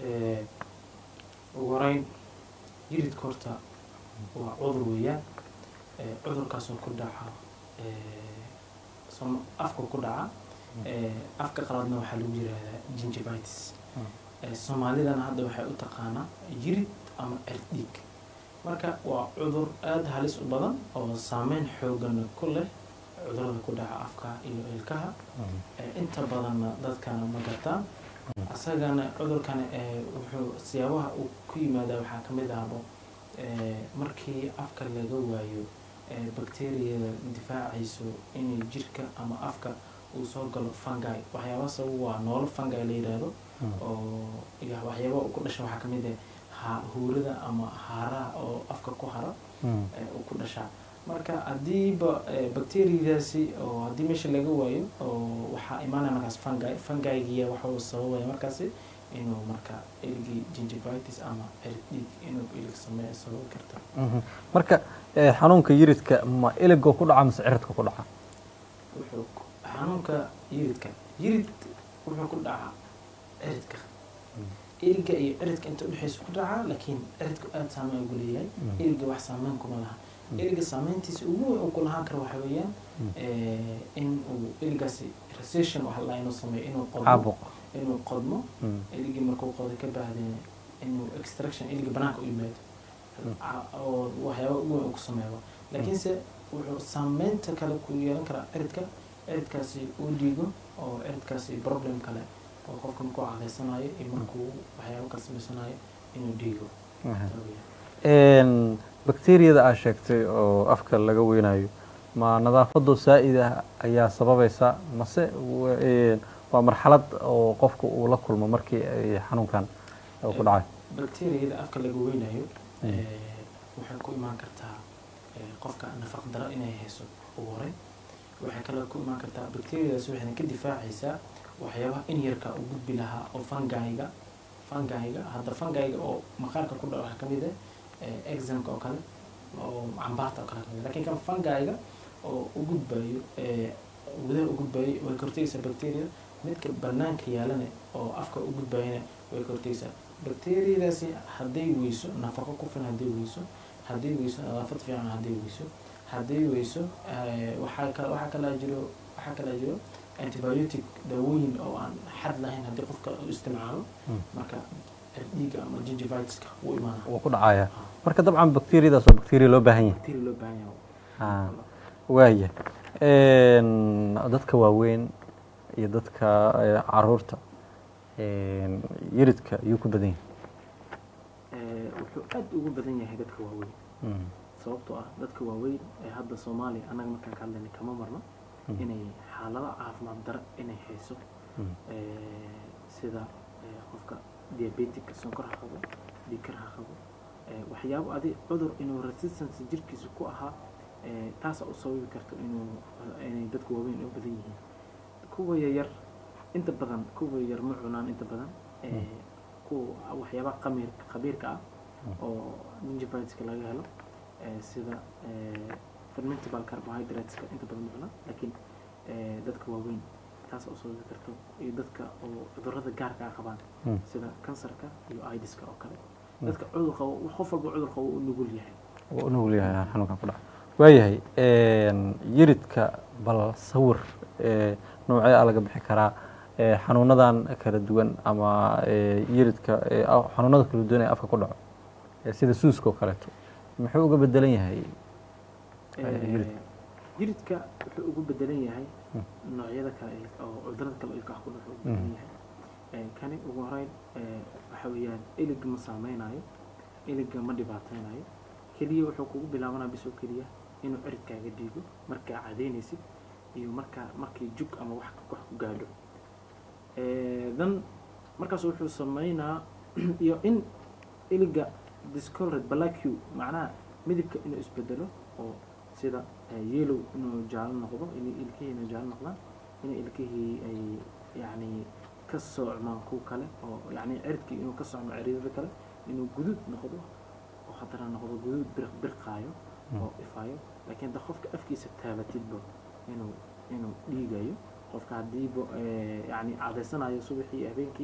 Eh, ugu horeyn jiridka horta waa cudur weeyaan Eh, cudurkaasoo ku dhaca eh, som- afka ku dhaca Eh, afka qaladna waxaa lagu yirahdaa gingivitis Mm. Eh, soomaalidana hadda waxay u taqaanaa jirid ama cirdhiig marka waa cudur aada halis u badan oo saameyn xoogan ku leh cudurada ku dhaca afka iyo ilkaha Eh, inta badanna dadkana ma gartaan asagana cudurkani eh, wuxuu siyaabaha uu ku yimaadaa waxaa ka mid ahbo eh, markii afka laga waayo eh, bacteriyada difaacayso inay jirka ama afka uu soo galo fungi waxyaaba sabab waa noolo fungi la yidhaahdo oo iyo waxyaaba uu ku dhasha waxaa ka mid ah ha- huurada ama haaraha oo afka ku hara ee uu ku dhashaa marka haddiiba eh, bacteriadaasi oo haddii meesha laga waayo oo waxaa imaanaya markaas fungi fungigiya waxa uu sababaya markaasi inuu marka ilgii gingivitis ama cirdhiig inuu ilig sameeyo sababi karta marka eh, xanuunka yiridka ma iligoo ku dhaca mise ciridka ku dhaca wuxuu ku- xanuunka yiridka yirid wuxuu ku dhacaa ciridka iliga iyo ciridka inta udhexeysa ku dhacaa laakiin ciridku aada saameyn ugu leeyahay Mm. iliga wax saameyn kuma laha Mm. iliga saameyntiisa ugu weyn uu ku lahaan karo waxa weeyaan Mm. eh, in uu iligaasi recession waxa la inuu sameeyo inuu qodmo caabuq inuu qodmo Mm. iligii markuu qodo ka bacdeen inuu extraction iliga banaanka u yimaado Mm. Ca- oo waxyaaba ugu weyn uu ku sameeyo laakiinse wuxuu saameynta kale ku yeelan karaa ciridka ciridkaasi uu dhiigo oo ciridkaasi problem kale oo qofka markuu cadaysanayo iyo markuu waxyaabo kale samaysanayo inuu dhiigo Aha. Taa weeyaan. Een, bakteeriyada aad sheegtay oo afka laga weynayo ma nadaafadoo saa'id ah ayaa sababaysa mase wa- een, waa marxalad oo qofku uu la kulmo markii ay xanuunkan uu ku dhacay bacteriyada afka laga weynayo Mm. eh, waxay ku imaan kartaa eh, qofka nafaq daro inay hayso ugu horey waxay kale ku imaan kartaa bacteriyadaas waxayna ka difaacaysaa waxyaabaha in yarka u gudbi lahaa oo fungiga fungiga hadda fungiga oo maqaarka ku dhaca waxaa ka mid ah eh, eczemka oo kale oo cambaarta oo kale kamid ah. laakiin kan fungiga oo u gudbayo eh, gudaha u gudbayo way ka hortagaysaa bacteria midka banaanka yaalana oo afka u gudbayana way ka hortagaysaa bacteriyadaasi hadday weyso nafaqo ku filan hadday weyso hadday weyso nadaafad fiican hadday weyso hadday weyso eh, waxaa kale waxaa kalaa jiro waxaa kalaa jiro antibiotic dawooyin oo aan xad lahayn haddii qofka uu isticmaalo Mm. marka dhiiga ama gingivitiska wuu imaanaa wuu ku dhacaya marka dabcan bakteeriyadaas waa bakteriya loo baahan yahay bacteria loo baahan yahay Ah, waaya Een, dadka waaweyn iyo dadka eh, caruurta een, yiridka yuu ku badan yahay Eh, wuxuu aad ugu badan yahay dadka waaweyn Mm, sababtoo ah dadka waaweyn ee hadda soomaaliya annaga markaan ka hadlayna kama marno Mm. inay xaalado caafimaad daro inay hayso mm, Eh, sida eh, qofka diabetica sonkor ha qabo dhiikar ha qabo Eh, waxyaabo adi cudur inuu resistance jirkiisa ku ahaa eh, taasaa u sababi karto inuu inay dadka waaweyn u badan yihiin kuwa yaryar inta badan kuwa yar ma cunaan inta badan Eh, kuwa waxyaabaha qamir khabiirka ah oo gingivitiska laga helo eh, sida eh, fermentable carbohydrateska inta badan ma cunaan laakiin eh, dadka waaweyn taas oo sababi karto iyo dadka oo cudurrada gaarka ah qabaan mm. sida kansarka iyo idiska oo kale dadka cudur qabo qof walba cudur qabo u nugul yahay wuu u nugul yahay xanuunkan ku dhaca waayahay een, yiridka bal sawir ee, noocee a laga bixi karaa ee, xanuunadan kala duwan ama ee, yiridka ee, a- xanuunada kala duwan ee afka ku dhaco ee, sida suuska oo kaleeto muxuu uga bedelan yahay Eh, Eh, yirid. yiridka wuxuu ugu bedelan yahay Mm. noocyada kale ee- oo cudurada kale oo ilkaha ku dhaco ugu bedelan yahay Eh, kani ugu horeyn eh, waxa weeyaan iliga ma saameynayo iliga ma dhibaateynayo keliya wuxuu kugu bilaabanaa bis oo keliya inuu ciridkaaga dhiigo markaa cadeynaysid iyo markaa markii jug ama wax wax ku gaadho Eh, dan markaas wuxuu sameynaa iyo in iliga discolored black hue macnaha midabka inuu isbedelo oo sida eh, yellow inuu jaalo noqdo in ilkihii inuu jaalo noqdaan in ilkihii ay yacni ka socmaan kuwa kale oo yacni ciridkii inuu ka socmo ciridada kale inuu guduud noqdo oo haddana noqdo guduud birq birqaayo oo ifayo laakiin da qofka afkiisa taabatidba inuu inuu dhiigayo qofka haddiiba eh, yacni cadaysanayo subaxii iyo habeenkii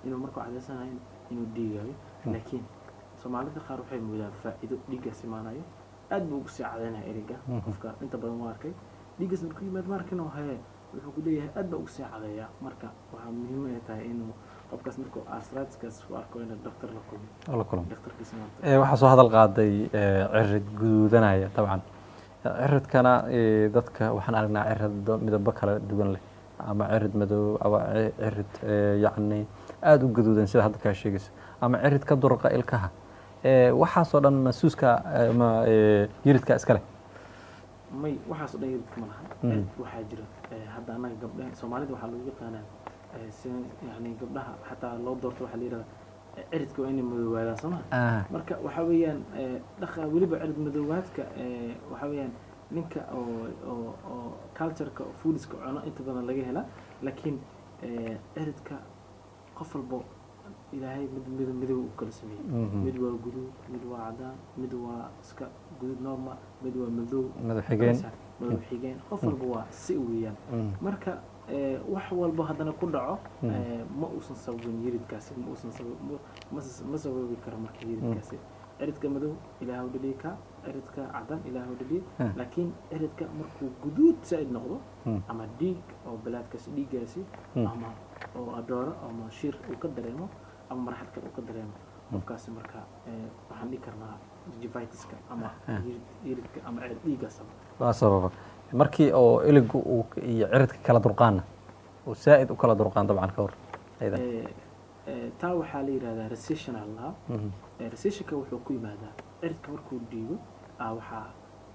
inuu markuu cadaysanayo inuu dhiigayo Mm. laakiin soomaalida qaar waxay moodaan faa'iido dhiiggaas imaanayo aad buu ugu sii cadaynaya eriga Mhm. qofka inta badan waa arkay dhiiggaas markuu yimaad markino haye wuxuu ku leeyahay aad baa ugu sii cadeeyaa marka waxaa muhiim ay tahay inuu qofkaas markuu arthritis-kaas u arko inuu dhaktar la kulmo oo la kulmo dhaktarkiisa maanta Eh, waxaa soo hadal qaaday eh, cirid guduudanaya dabcan ciridkana eh, dadka waxaan aragnaa cirado midabo kala duwan leh ama cirid madow ama ci- cirid eh, yacni aada u gaduudan sida hadda kaa sheegayso ama cirid ka durqa ilkaha Eh, waxaasoo dhan masuuska eh, ama eh, yiridka iska leh may waxaas oo dhan yididka ma laha Mhm. Cid waxaa jira eh, hadda annaga gabdhaha soomaalida waxaa lagu yaqaanaa eh, si yani gabdhaha xataa loo doorto waxaa la yidhahdaa eh, ciridka waa inay madoowaadaan soo maha Ah, marka waxaa weeyaan eh, dhaqa weliba cirid madoowaadka eh, waxaa weeyaan ninka oo oo oo cultureka foodiska cuno inta badan laga helaa laakiin eh, ciridka qof walbo ilaahay mid mid midow u kala sameeyey mhm. mid waa guduud mid waa cadaan mid waa iska guduud normal mid waa madow madax xigeen madaw xigeen qof walba waa si weeyaan Mm, marka eh, wax walba haddana ku dhaco Mm. eh, ma uusan sababin yiridkaasi ma uusan sabab ma- ma s- ma sababi karo marka yiridkaasi ciridka madow ilaahu dhaliyi ka ciridka cadan ilaahu dhaliyi Mm. laakiin ciridka markuu guduud zaa'id noqdo mm, ama dhiig oo balaadkaasi dhiiggaasi Mm. ama oo adooro ama shir uu ka dareemo ama marxad kale uu ka dareemo qofkaasi marka eh, waxaan dhihi karnaa gingivitis-ka ama Ah. yirid- yiridka ama cirid dhiiggaasaba waa sababa markii oo iligu uu iyo ciridka kala durqaana uu saa'id u kala durqaan dabcan ka hor aydan Eh, eh, taa waxaa la yidhahdaa recessional lahaa Mhm, Eh, recessionka wuxuu ku yimaadaa ciridka markuu dhiigo ah waxaa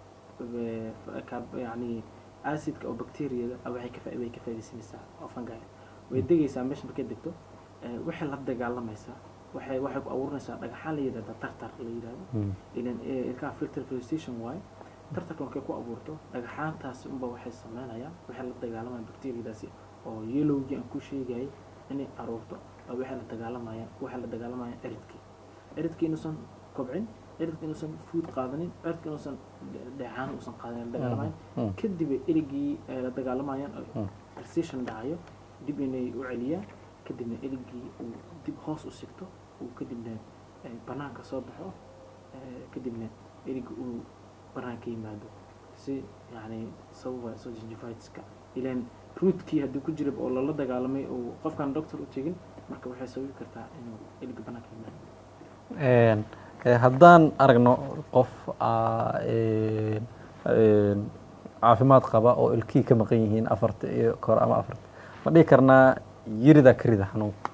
eh, fa- ka- yacni acidka oo bacteriyada ah waxay ka faa- way ka faa'iidaysanaysaa oo fungi way degaysaa meesha markay degto eh, waxay la dagaalamaysaa waxay waxay ku abuurinaysaa dhagaxaan la yidhahda tartar la yidhahdo mm, ilan eh, ilkaha filter filtration waaye tartarka markay ku abuurto dhagaxaantaas unba waxay sameynayaan waxay la dagaalamayaan bacteriyadaasi oo yellowgii aan ku sheegayay inay aruurto oo waxay la dagaalamayaan waxay la dagaalamayaan ciridkii ciridkii inuusan kobcin ciridkii inuusan food qaadanin ciridkii inuusan dhe- dheecaan uusan qaadanin la dagaalamayan mm, kadib ay erigii ay la dagaalamayaan oo Mm. recession dhacayo dib inay u celiyaan kadibna erigii uu dib hoos u sigto uu kadibna eh, banaanka soo baxo eh, kadibna erigi uu banaanka yimaado si yani sababa soo gingivitis-ka ilan ruutkii haddii ku jira oo lala dagaalamay oo qofkaan doctor u tegin marka waxay sababi kartaa inuu erigi banaanka yimaado Een, eh, haddaan aragno qof ah, een, een, caafimaad qaba oo ilkihii ka maqan yihiin afarta iyo kor ama afarta ma dhihi karnaa yirida karida xanuunka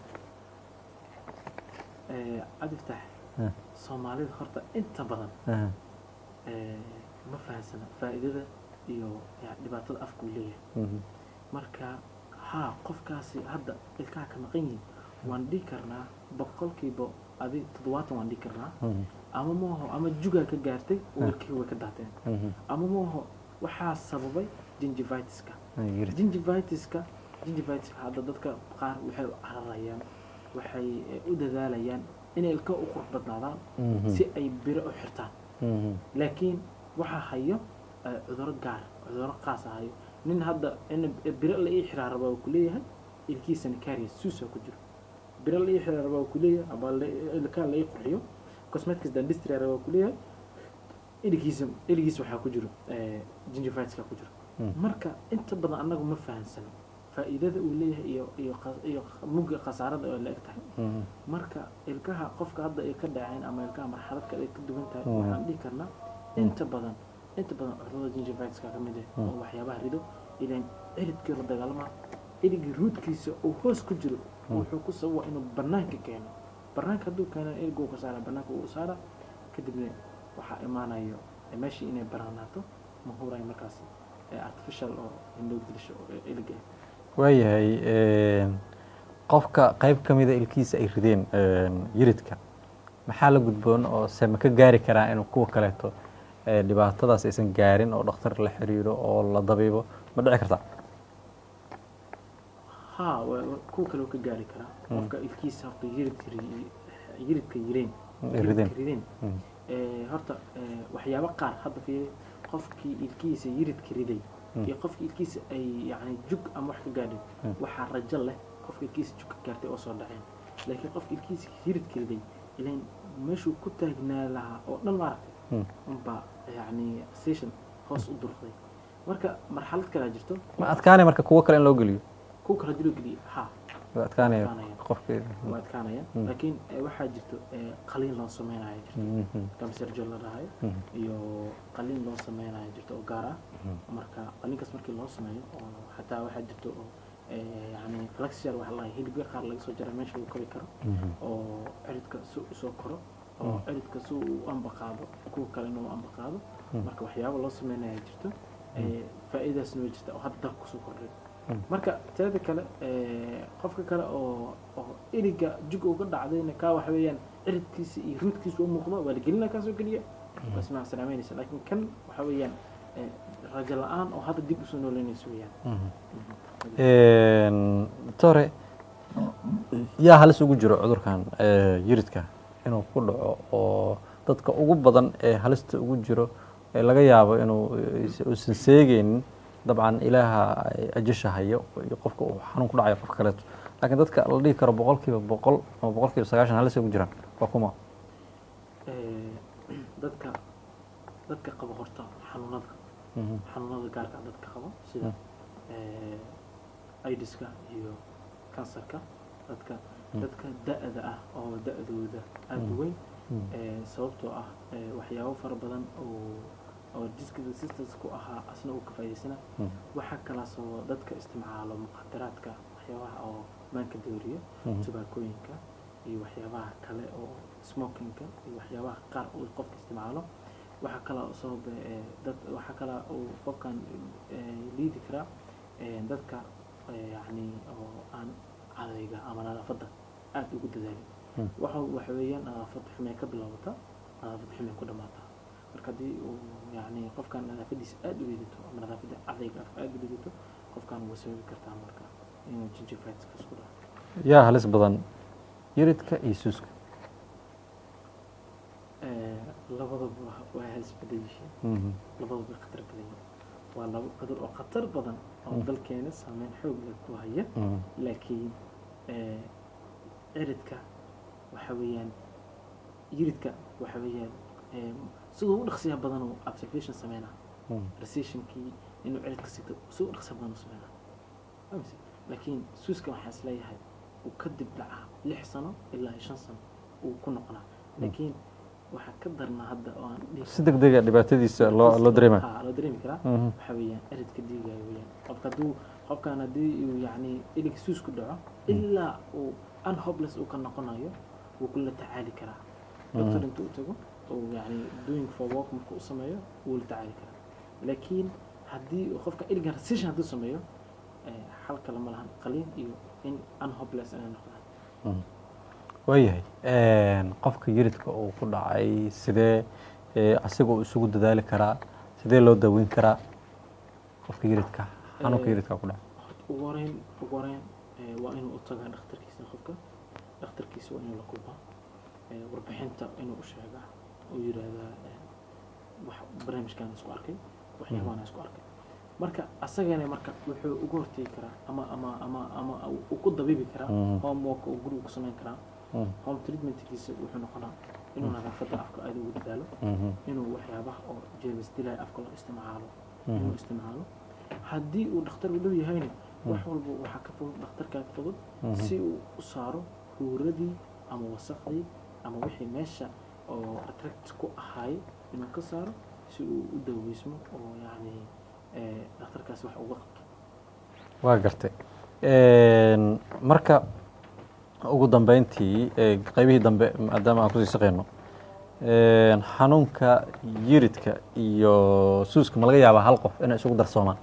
Eh, cabdiftax Ah. soomaalida horta inta badan Aha, eh, ma fahansana faa'iidada iyo ya- dhibaatada afku leeyahay mhm, marka haa qofkaasi hadda ilkaha ka maqan yihiin waan dhihi karnaa boqolkiiba adi toddobaatan waan dhihi karnaa mhm, ama maaho ama jugaa ka gaartay oo Ah. ilkihii way ka daateen mhm, ama maaho waxaa sababay gingivitis-ka ah, yirid. gingivitis-ka gingivitis-ka hadda dadka qaar waxay u cararayaan waxay eh, u dadaalayaan inay ilka u qurux badnaadaan Mhm, si ay biro u xirtaan mhm, laakiin waxaa hayo eh, cuduro gaar cuduro qaasa hayo nin hadda in biro la ii xiraa rabaa uu kuleeyahay ilkiisana kaariya suusa ku jiro biro la ii xiraa rabaa uu kuleeyahay ama la- ilkaha la ii qurxiyo cosmetics dentistry rabaa uu kuleeyahay iligiisa iligiisa waxaa ku jiro eh, gingivitis-ka ku jiro mhm. marka inta badan annagu ma fahansano faa'iidada uu leeyahay iyo iyo qa- iyo mugga khasaarada oo la eg tahay Mhm, marka ilkaha qofka hadda ay ka dhaceen ama ilkaha marxalad kale ay ka duwan tahay Mm. waxaan dhihi karnaa inta badan inta badan cudurada gingivitis-ka ka mid ah Mm. oo waxyaabaha rido ilan ciridkii la dagaalama cirigii ruudkiisa uu hoos ku jiro Mm. wuxuu ku sababa inuu banaanka keeno banaanka hadduu keeno irig uu ka saara banaanka uu saara kadibna waxaa imaanayo eh, meeshii inay banaanaato ma hurayo markaas eh, artificial oo indhow dilisho oo iliga ah waayahay een, qofka qayb ka mida ilkiisa ay rideen een, yiridka maxaa la gudboon oo se ma ka gaari karaa inuu kuwa kaleeto ee, dhibaatadaas aysan gaarin oo dhakhtar la xiriiro oo la dabiibo ma dhici karta haa wa- wa- kuwa kale wuu ka gaari karaa Mm. qofka ilkiisa horta yiridka ri- yiridka yireen Mm, yiridka rideen. rideen Mm, Eh, horta eh, waxyaabo qaar hadda fiiri qofkii ilkiisa yiridka riday Mm. iyo qofkii ilkiisa ay yani jug ama wax ka gaadhin Mm. waxaa rajo leh qofka ilkiisa jug ka gaartay oo soo dhaceen laakiin qofka ilkiisa hirid keliday ilan meeshuu ku taagnaa lahaa oo dhan maaragtay Mm. unbaa yacni station hoos u durqday marka marxalad kalaa jirto ma adkaanay marka kuwo kale in loo geliyo kuwa kala diloo geliya ha waa adkaanaya Adkaanaya. qofkii waa adkaanayaan Mm. laakiin eh, waxaa jirto eh, qaliin loo sameynayo jirto Mhm. kamserjo la dhahayo Mhm. iyo qaliin loo sameynayo jirto oo gaar ah Mhm. marka qaliinkaas markii loo sameeyo oo xataa waxaa jirto oo eh, yacni flexial waxa la dhahay hilibka qaar laga soo jara meesha lagu kori karo Mhm. oo ciridka si usoo koro oo Mm. ciridka si uu u ambaqaado kuwa kalena u ambaqaado Mm. marka waxyaabo loo sameynaya jirto eh, faa'iidaasna way jirta oo hadda dalka kusoo kordhay Mm. marka teeda kale eh, qofka kale oo oo iriga jug uga dhacdayna kaa waxa weeyaan ciridkiisa iyo ruudkiisa u muuqdo waa la gelina kaasoo keliya bas ma salaameynaysa laakiin kan waxa weeyaan eh, rajo la-aan oo hadda dib usoo nooleynaysa weeyaan Mhm. Een, doctore yaa halis ugu jiro cudurkan ee, yiridka inuu ku dhaco oo dadka ugu badan ee halista ugu jiro ee laga yaabo inuu is- uusan seegeynin dabcan ilaaha ajasha hayo iyo qofka uu xanuun ku dhacayo qofka kaleeto laakiin dadka la dhihi karo boqolkiiba boqol ama boqolkiiba sagaashan halis ugu jiraan waa kuma Eh, dadka dadka qaba horta xanuunada Mhm. xanuunada gaarka ah dadka qaba sida eh, aidiska iyo kansarka dadka Mm. dadka da-da ah oo da-dooda aada u Mm. weyn Mm. eh, sababtoo ah eh, waxyaabo fara badan oo oo diska resistance ku ahaa asna uu ka faa'iidaysana Mm. waxaa kalaasoo dadka isticmaalo muqadaraadka waxyaabaha oo maanka dooriya Mhm. tubaakooyinka iyo waxyaabaha kale oo smokingka iyo waxyaabaha qaar uu qofka isticmaalo waxaa kaloo sababa eh, dad waxaa kala uu qofkan eh, liidi karaa eh, dadka eh, yacni oo aan cadayga ama nadaafadda aada ugu dadaalin Mm. waxa waxa weeyaan nadaafad xumee ka bilowata nadaafad xumee ku dhamaata marka haddii uu yacni qofkan nadaafadiisa aada u liidato ama nadaafadda cadayga afka aada u liidato qofkan way sababi kartaa marka inuu gingivitis isku dhaco yaa halis badan yiridka iyo suuska Eh, labadaba waa halis badan yihiin Mhm. labadaba way khatar badan yihiin waa laba cudur oo khatar badan oo Mm. dalkeena saameyn xoog leh ku haya Mhm. laakiin eh, ciridka waxa weeyaan yiridka waxa weeyaan eh, siduu u dhaqsiya badan uu observation sameynaa Mhm. recessionkii inuu ciridka sigto siduu u dhaqsiya badan u sameynaa Fahmaysa? laakiin suuska waxaa is leeyahay uu kadib dhacaa lix sano ilaa iyo shan sano uu ku noqonaa laakiin waxaa ka darnaa hadda oo aan dhihi si deg dega dhibaatadiisa loo loo dareema Ha, loo dareemi karaa Mhm. waxa weeyaan eridka dhiigaya weeyaan qofka hadduu qofkan haddii uu yacni ilig suus ku dhaco ilaa uu unhopeless uu ka noqonayo wuu kula tacaali karaa doctor Mhm. intuu u tago uu yacni doing for work markuu u sameeyo wuu la tacaali karaa laakiin haddii uu qofka iliga recession hadduu sameeyo eh, xal kale ma lahan qaliin iyo in unhopeless inay noqdaan Mhm. waayahay qofka yiridka uu ku dhacay sidee ee, asiga uu isugu dadaali karaa sidee loo daweyn karaa qofka yiridka xanuunka Eh, yiridka ku dhacay horta ugu horeyn ugu horeyn eh, waa inuu u tagaa dhakhtarkiisa qofka dhakhtarkiisa waa inuu la kulmaa eh, warbixinta inuu u sheegaa uu yidhaahdaa eh, wax barnaamijkaan isku arkay waxyaabahan isku arkay marka asagana marka wuxuu uga hortegi karaa ama ama ama ama uu ku dabiibi karaa Mhm. homework uu guriga ku samayn karaa Mhm. home treatmentkiisa wuxuu noqonaa inuu nadaafadda afka aada ugu dadaalo Mhm. inuu waxyaabaha oo jeebis dilay afka loo isticmaalo Mhm. inuu isticmaalo haddii uu dhakhtar u dhow yahayna wax walba waxaa ka fudud dhakhtarkaa ka fudud Mhm. si uu u saaro huuradii ama wasaqdii ama wixii meesha oo attract ku ahaay inuu ka saaro si uu u daweysmo oo yacni eh, dhakhtarkaasi wax uga qabto waa gartay Een, marka ugu dambeyntii ee, qaybihii dambe maadaama aan kusii shaqeyno een, xanuunka yiridka iyo suuska ma laga yaabaa hal qof inay isugu darsoomaan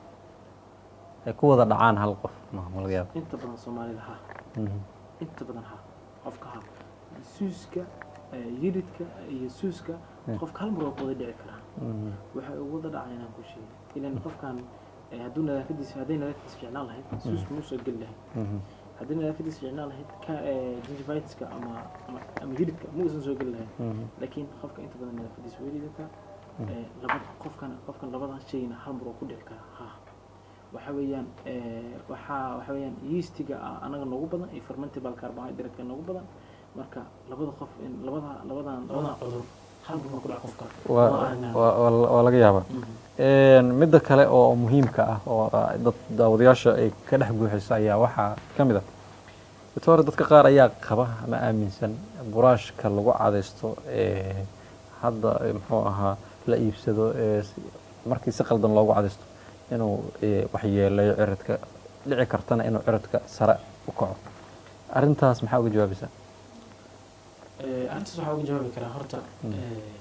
ay ku wada dhacaan hal qof ma ma laga yaaba inta badan soomaalida ha Mhm. inta badan ha qofka ha suuska eh, yiridka iyo suuska Mm. qofka hal mar waa ku wada dhici karaa Mhm. waxay ugu wada dhacay inaan ku sheegay ilan qofkan eh, hadduu nadaafadiisa hadday nadaafadiisa fiicnaan lahayd suuska muu soo geli lahayd Mhm. haddii nadaafadiisa fiicnaan lahayd ka gingivitis-ka ama ama ama yiridka ma uusan soo geli lahayn Mhm. laakiin qofka inta badan nadaafadiisa way liidataa Eh, labada qofkan qofkan labadan shayna hal mar oo ku dhici karaa ha waxa weeyaan eh, waxaa waxa weeyaan yeastiga ah anaga noogu badan iyo fermentable carbohydrate noogu badan marka labada qof in labada labadan labadan cudur hal mar ku dhac qofka waa waa- waa- waa laga yaabaa Een, midda kale oo muhiimka ah oo ah, dad daawadayaasha ay ka dhex buuxiso ayaa waxaa ka mid ah doctor dadka qaar ayaa qaba ama aaminsan buraashka lagu cadaysto ee hadda eh, muxuu ahaa la iibsado ee si- markii si qaldan loogu cadaysto inuu eh, waxyeeleeyo ciridka dhici kartana inuu ciridka sare u kaco arrintaas maxaa uga jawaabaysaa arrintaas waxaa uga jawaabi karaa horta Mm. eh,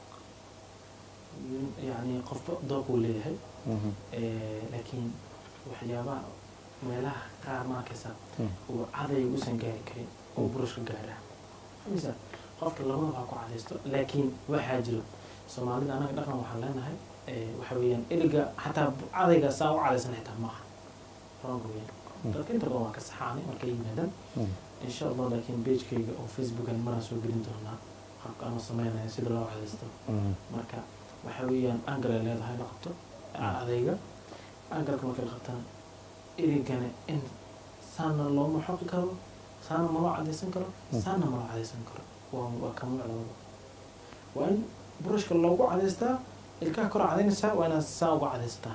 yani qofba dooq uu leeyahay Mhm, Eh, laakiin waxyaabaha meelaha qaar markaysa Mm. uu caday uusan gaari karin oo burushka gaara misa qofka labada waa ku cadaysto laakiin waxaa jiro soomaalida anaga dhaqan waxaan leenahay eh, waxa weeyaan eriga xataa cadayga saa u cadaysan xitaa maaha wrong weeyaan Mm. dadka inta badan waa ka saxaanay markay yimaadaan mhm, insha allah laakiin pagekayga oo facebookan maraan soo gelin doonaa habka anoo sameynaya sida loo cadaysto mhm, marka waxa weeyaan angal ay leedahay la qabto adayga angalka marka la qabtana erigana in saana looma xoqi karo saana ma loo cadaysan karo Mm. saana ma loo cadaysan karo waa waa ka muuc labada waa in burushka loogu cadaystaa ilkaha kor cadaynaysaa waa inaad saa uga cadaystaa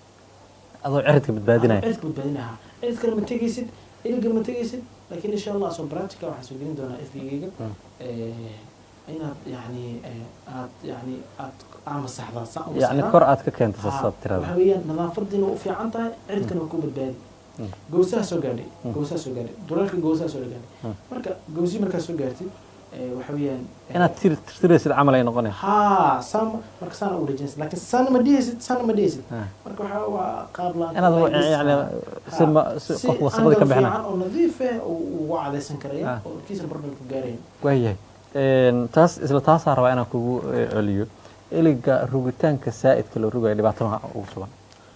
adoo ciridka badbaadinaya cidka badbaadinaha cid kale ma tegaysid erigana ma tegaysid laakiin insha allah soo practica waxaan soo gelin doonaa fbgayga Mm. inaad yani aad yani aad amasaxdaa saa u yacni masaxdaa. kor aad ka keenta Haa, sasaad tirada waxa weeyaan nadaafadiina u fiican tahay cirkana waa ku badbaadi Mm. gowsaha soo gaadhay Mm. gowsaha soo gaadhay dulalka gowsaha soo gaadhay Mm. marka gowsi markaa soo gaartid eh, waxa weeyaan eh, inaad tir tirtiraysid camal ay noqonaysa haa saama marka saana u dhejinaysid laakiin saana ma dhihaysid saana ma dhihaysid Ah. marka waxaa waa qaab la inaad wa- yani si ma si qof wasabada ka bixina fiican oo nadiif ah oo ugu cadaysan karaya Ah. oo kiisa barban ku gaarayn waayahay Een, taas isla taasaa rabaa inaan kugu eh, celiyo eliga rugitaanka saa'idka la rugayo dhibaato maha ugu sugan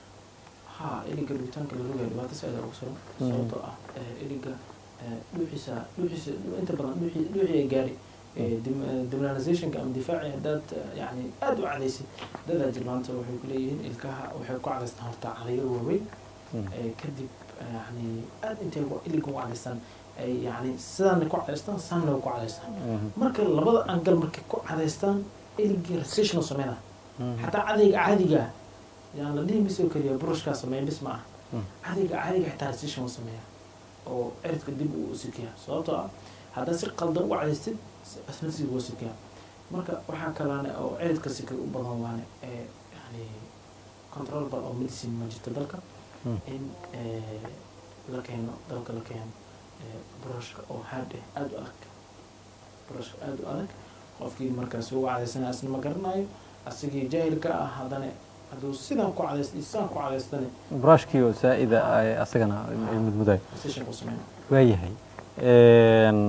haa iliga rugitaanka la rogayo dhibaato saaida ugu sugan Mhm. sababtoo ah eh, iliga eh, dhuuxiisa dhuuxiisa inta badan dhuuxi dhuuxi ay gaari demilanizationka ama difaaci haddaad eh, yani aada u cadaysid dadaa jirmaanta waxay ku leeyihiin ilkaha waxay ku cadaystaan horta cadayo waaweyn Mm. eh, kadib eh, yani aada intay ugu- iliga ugu cadaystaan ay yani sidaana ku cadaystaan saana ku cadaystaan Mhm. marka labada angal markay ku cadaystaan iligii recession sameyna Mhm. xataa cadayga caadiga ah yaan la dhihi misoo keliya burushkaa sameeya bis ma ah Mm. cadayga caadiga xitaa recession u sameeya oo ciridka dib uu sikiya sababtoo ah haddaad si qaldan u cadaystid isna si uu sikiya marka waxaa kalaane oo ciridka sika u badan waane ee yani controlable oo medicine ma jirto dalka Mm. in eh, la keeno dalka la keeno eh, burushka oo hard ah aada u adag burushka aada u adag qofkii markaas ugu cadaysanaya asna ma garanayo asigii jaahilka ah haddana hadduu sidan ku cadays sidaan ku cadaystane buraashkii oo saa'ida ay asagana ay mudmudayo session ku sameyna waayahay Een,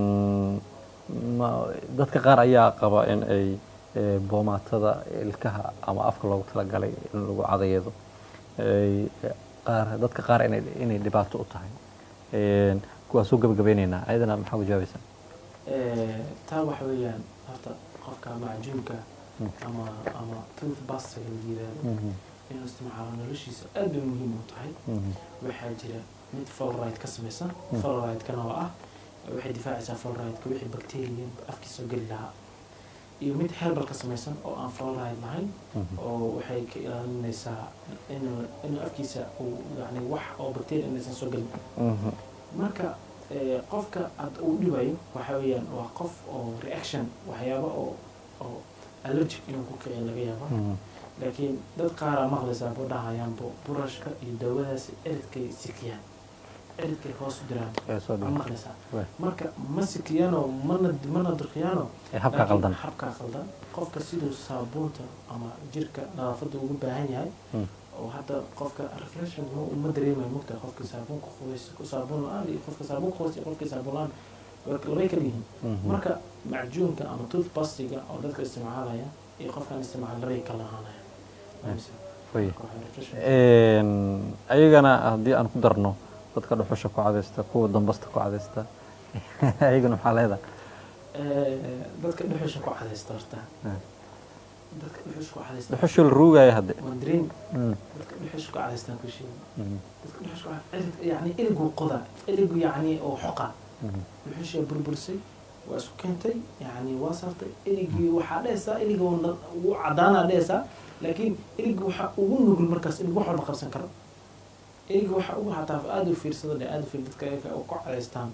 ma dadka qaar ayaa qaba in ay eh, boomaatada ilkaha ama afka loogu talagalay in lagu cadayado ay qaar dadka qaar inay inay dhibaato u tahay Een, kuwaa soo gabagabeyneynaa ayadana maxaa ku jawaabaysaa Eh, taa waxa weeyaan horta qofka macjuunka Mm. ama ama tooth pastaga la yiraahdo Mhm, inuu isticmaalo noloshiisa aad bay muhiim u tahay mhm, waxaa jira mid fluoride ka samaysan Mm. fluoride-kana oo ah waxay difaacaysaa fluoride-ka wixii bacteria afkiisa geli lahaa iyo mid herbal ka samaysan oo aan fluoride lahayn mhm. oo waxay ka ilaalinaysaa inuu inuu afkiisa uu yani wax oo bacteria inaysan soo gelin Mhm, marka eh, qofka aad uu dhibayo waxa weeyaan waa qof oo reaction waxyaaba oo oo allergic inuu ku kiciyo laga yaaba mhm. laakiin dad qaaraa maqlaysaa buu dhahayaan bu burashka iyo daawadaasi ciridkay sikiyaan ciridkay hoos u diraan Ee, soo waa dhawo. maqlaysaa Waay. marka ma sikiyaano mana mana durkiyaano Ee, habkaa laakiin qaldan habkaa qaldan qofka siduu saabuunta ama jirka nadaafadda ugu baahan yahay Mm. oo hadda qofka refreshment ma uma dareemayo mugta qofka saabuun ku qubays ku saabuun la-aan iyo qofka saabuun ku qubays iyo qofka saabuun la-aan way- labay kala yihiin Mhm. marka macjuunka ama toothpastiga oo dadka isticmaalaya iyo qofkaan isticmaala labay kala ahaanaya Way. Marka waxay refreshment- Een, ayagana haddii aan ku darno dadka dhuxusha ku cadaysta kuwa dambasta ku cadaysta ayagana maxaa leedahay Eh, dadka dhuxusha ku cadaysta horta Ah. dadka dhuxush ku cadaystaan dhuxushii la ruugaya hadde waa dareemi Mm, dadka dhuxush ku cadaystaan ku sheegi mm, dadka dhuxush ku cad- yani iligu qoda iligu yani oo xoqa mm. dhuxushii burburisay waa isku keentay yani waa saartay iligii waxaa dhehaysaa iliga wuu cadaanaa dhehaysaa laakiin iliga waxaa ugu nugul markaas ilig wax walba qabsan karo iliga waxaa ugu hataa aada u fiirsada dhe aada u fiir dadka ayaga oo ku cadaystaan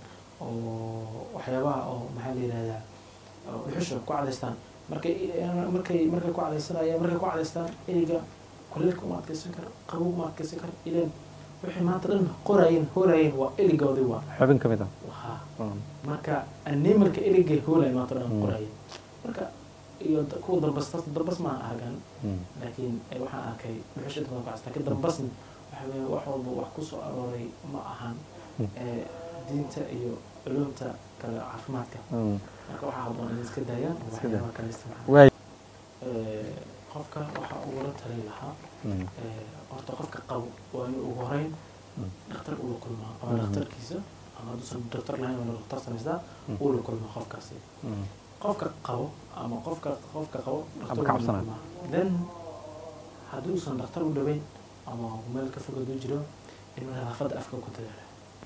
oo waxyaabaha oo maxaa la yihahdaa oo dhuxusha ku cadaystaan markay markay markay ku cadaysanayaan markay ku cadaystaan iliga kuleelka uma adkeysan karo qabow uma adkeysan karo ileen wixii maanta dhan qorayeen hoorayeen waa iligoodii waa xubin ka mid ah wahaa Mm, marka animalka iligay hoolay maanta dhan Mm. qorayeen marka iyo da- kuwa dambas taas dambas maan argan mm, laakiin eh, waxaan arkay dhuxusha inta badan ku casta laakiin dambasna waxa weeye wax walba wax ku soo arooray ma ahan Mm. eh, diinta iyo culumta kale caafimaadka mm. marka waxaa haboon in iska daayaan oo Iska daa. waxyaabaha kale isticmaalaan waay Eh, qofka waxaa ugula talin lahaa Mm, eh, horta qofka qabo waa inuu ugu horeyn Mm. dhakhtar ula kulmaa ama Mhm. dhakhtarkiisa ama hadduusan dhakhtar lahayn waa dhakhtar samaystaa Mm. ula kulmaa qofkaasi mm, qofka qabo ama qofka qofka qabo dhakhtar Ama ula ka cabsanayo. kulmaa. then hadduusan dhakhtar u dhaweyn ama meel ka fog hadduu jiro inuu nadaafadda afka ku dadaalo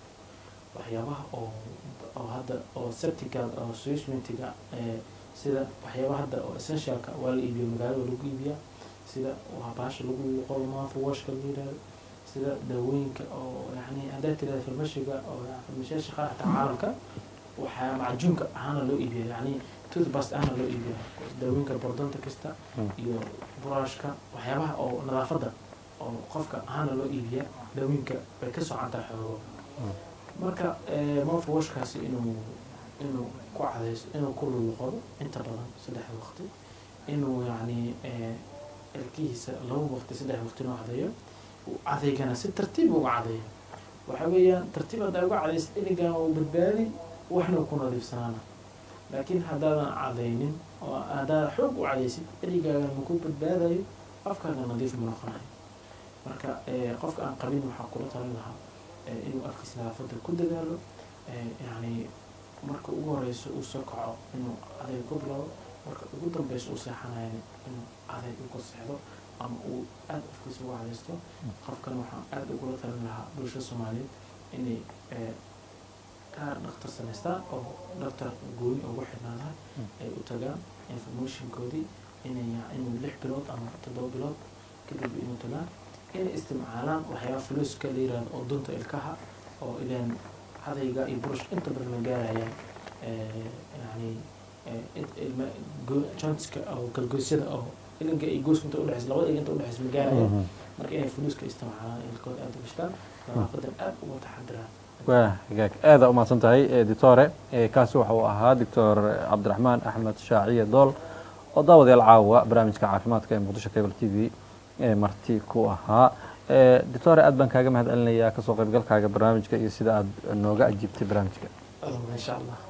waxyaabaha oo oo hadda oo septiga oo swishmentiga ee sida waxyaabaha hadda oo essentialka waa la iibiyo magaalada lagu iibiyaa sida waa baasha lagu qolo mouth washka la yidhahdo sida daawooyinka oo yani haddaad tirahda farmashiga oo farmashiyaasha qaar xataa caalamka waxaa macjuunka ahaana loo iibiya yani toothpaste ahaana loo iibiya daawooyinka bordonta kasta Mm. iyo buraashka waxyaabaha oo nadaafadda oo qofka ahaana loo iibiya daawooyinka way ka socontaa xoogo Mm. marka eh, mouth washkaasi inuu inuu ku cadaysto inuu ku luluqado inta badan saddex waqti inuu yacni eh, ilkihiisa laba waqti saddex waqti inuu cadeeyo uu cadeygana si tartiib uga cadeeyo waxa weeyaan tartiib haddaa uga cadaysa iligan uu badbaadi waxna uu ku nadiifsanaana laakiin haddaadan cadaynin oo haddaad xoog u cadaysid iligaaga maku badbaadayo afkaaga nadiif ma noqonayo marka eh, qofka aan qabin waxaa kula talin lahaa eh, inuu afkiisa nadaafadda ku dadaalo eh, yacni marka ugu horeyso uu soo kaco inuu adayg ku bilowdo marka ugu dambeyso uu seexanayana inuu adayg u ku seexdo ama uu aada afkiisa ugu cadaysto qofkan waxaan aada ugula talin lahaa bulshada soomaaliyeed inay eh, kaar dhakhtar samaystaan oo dhakhtar gooni ugu xidhnaadahay ay u tagaan informationkoodii inay ya- inuu lix bilood ama toddoba bilood kadib inuu tagaan inay isticmaalaan waxyaaba fuluuska la yirahdo oo dunta ilkaha oo ileen cadayga iyo burush inta badan ma gaarayaan eh, yani eh, int- ilma- go- jointska oo galgoysyada oo ilinka iyo gooska inta udhexeysa labada ilin inta udhexeysa ma gaarayaan mhm. marka inay fuluuska isticmaalaan ilkooda aada u gashtaan nadaafadan aada uga taxadiraan waa hagaag aada u mahadsan tahay eh, doctore Eh, kaasi waxa uu ahaa doctor cabdiraxmaan axmed shaaciye dool oo daawadayaal caawa barnaamijka caafimaadka ee muqdisho cable t v ee marti ku ahaa Eh, doctore aad baan kaaga mahad celinayaa kasoo qaybgalkaaga barnaamijka iyo sida aad nooga ajiibtay barnaamijka insha allah